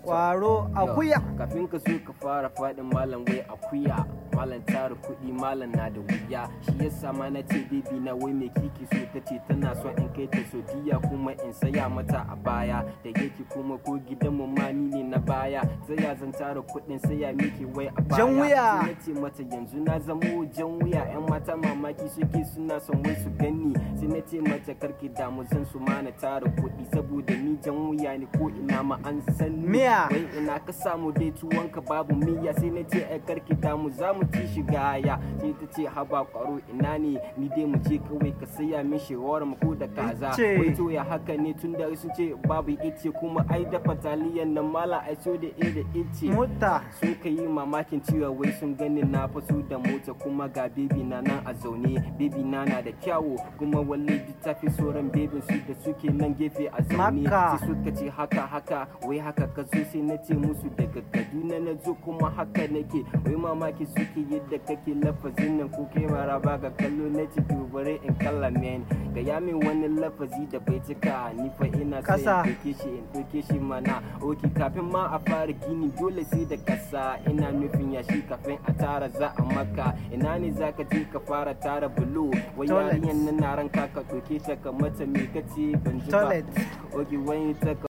kwaro akuya kafin ka so ka fara faɗin malam wai akuya malam tara kuɗi malam na da wuya shi yasa ma na ce baby na wai me kiki so ta ce tana son in kai ta sodiya kuma in saya mata a baya da yake kuma ko gidan mu ma ni ne na baya sai ya zan tara kuɗin saya miki wai a baya Jan wuya. sai na ce mata yanzu na zamo jan wuya yan mata mamaki suke suna son wai su gani sai na ce mata karki damu zan su ma na tara kuɗi saboda ni jan wuya ne ko ina ma an san ni Miya. wai ina ka samu dai tuwonka babu miya sai na ce ai karki damu za mu ci shi gaya sai ta ce haba kwaro ina ne ni dai mu je kawai ka saya min shawara mu ko da kaza Ice. wai to ya haka ne tun da sun ce babu ice kuma ai dafa taliyan nan mala ai so da e da ice mota sun ka yi mamakin cewa wai sun gani na faso da mota kuma ga bebi na nan a zaune bebi na na da kyawu kuma walle duk ta fi sauran bebin su da suke nan gefe a zaune Makka. sai suka ce haka haka wai haka ka zo sai na ce musu daga kaduna na zo kuma haka nake wai mamaki suke yadda kake lafazin nan ko kai mara ba ga kallo na ce to bare in kalla men ga ya min wani lafazi da bai cika ni fa ina sai Kasa. in ɗauke shi in ɗauke shi mana oki kafin ma a fara gini dole sai da kasa ina nufin yashi kafin a tara za a maka ina ne za ka je ka fara tara bulo wai Toilet. yarinyan nan na ranka ka ɗauke ta ka mata me kace ban ji ba toilet oki wani ta ka